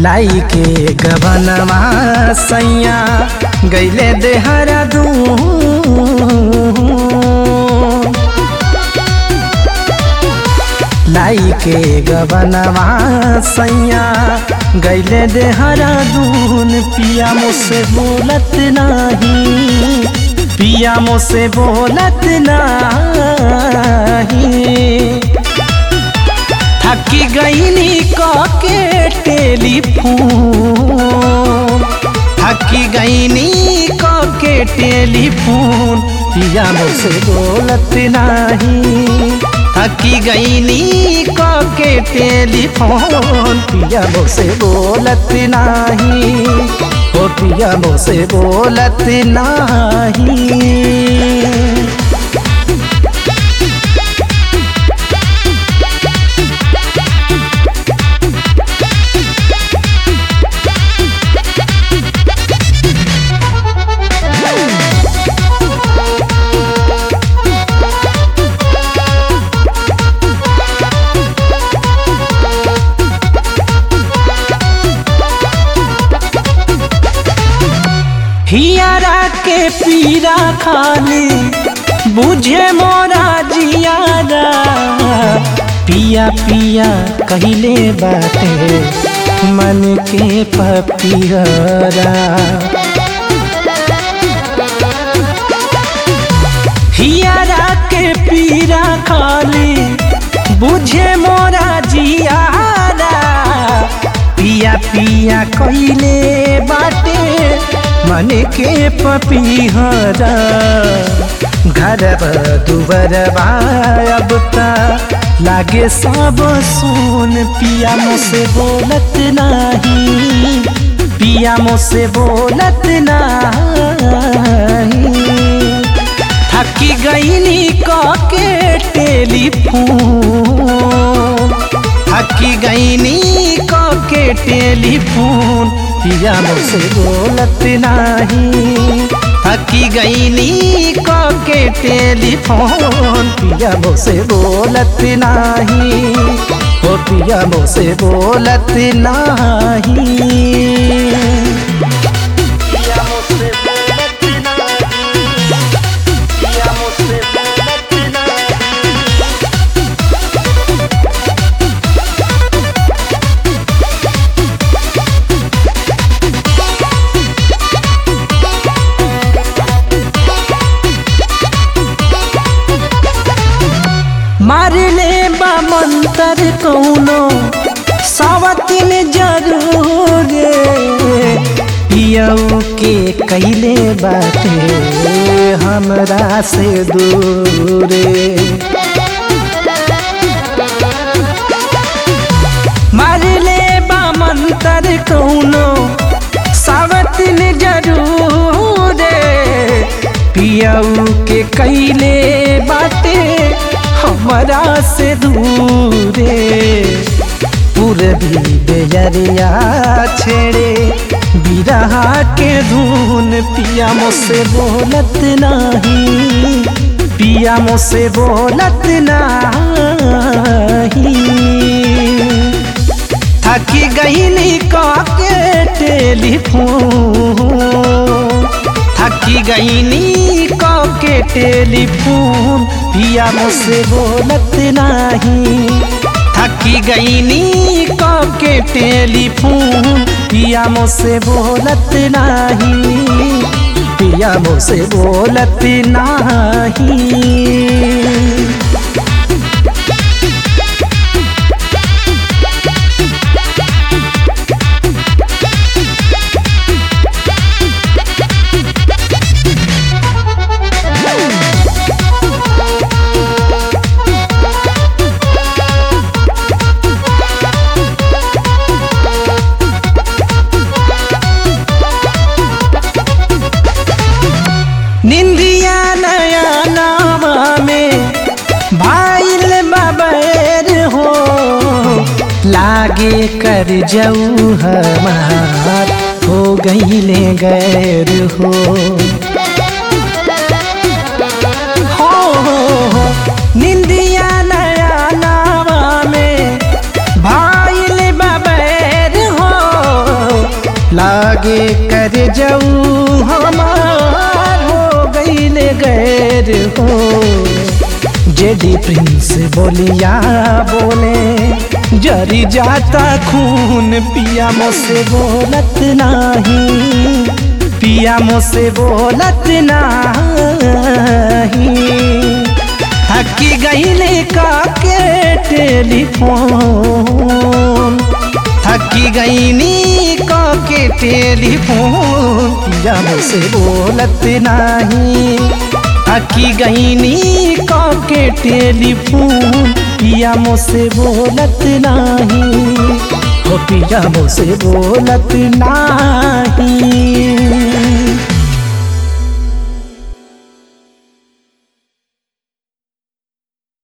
लाई के गबनवा सैया गैले देहरादून लाई के गबनवा सैया गैले देहरादून पिया मुझसे बोलत नहीं पिया मुझसे बोलत नहीं थकी गईनी के टेलीफोन थकी गईनी के टेलीफोन पिया मुझसे बोलत नहीं थकी गईनी के टेलीफोन पिया मुझसे बोलत नहीं ओ पिया मुझसे बोलत नहीं हियारा के पीरा खाली बुझे मोरा जियारा पिया पिया कहले बाटे मन के पपिहरा हियारा के पीरा खाली बुझे मोरा जियारा पिया पिया कहले बाटे मन के पपीहरा घर दुबर अब लागे सब सुन पिया मुझसे बोलत नहीं पिया मुझसे बोलत नहीं थकी गईनी के टेलीफोन थकी गईनी के टेलीफोन पिया मुझसे बोलत नहीं थकी गईनी के टेलीफोन पिया मुझसे बोलत नहीं ओ पिया मुझसे बोलत नहीं पिया मुझसे बोलत नहीं पिया मुझसे बोलत नहीं मारले बा मंतर कौनो सावतिन जरूर पियऊ के कैले बाटे हमरा से दूर मारले बा मंतर कौनो सावतिन जरूर पियऊ के कैले बाटे हमरा से दूरे पूरबी बेजरिया छेड़े बिरहा के धुन पिया मुझसे बोलत नहीं पिया मुझसे बोलत नहीं थकी गईनी के टेलीफोन थकी गईनी के टेलीफोन पिया मुझसे बोलत नहीं थकी गईनी के टेलीफोन पिया मुझसे बोलत नहीं पिया मुझसे बोलत नहीं निंदिया नया नामा में भाईल बबैर हो लागे कर जाऊ हमार हो गईले गैर हो हो, हो, हो निंदिया नया नामा में भाईल बबैर हो लागे कर जाऊ हमार हो गईले गैर हो जेडी प्रिंस बोलिया बोले जरी जाता खून पिया मोसे बोलत नाही पिया मोसे बोलत नाही थकी गईले का के टेलीफोन थकी गईनी का के टेलीफोन पिया मोसे बोलत नाही थकी गईनी का के टेलीफोन पिया मोसे बोलत नाही हो पिया मोसे बोलत नाही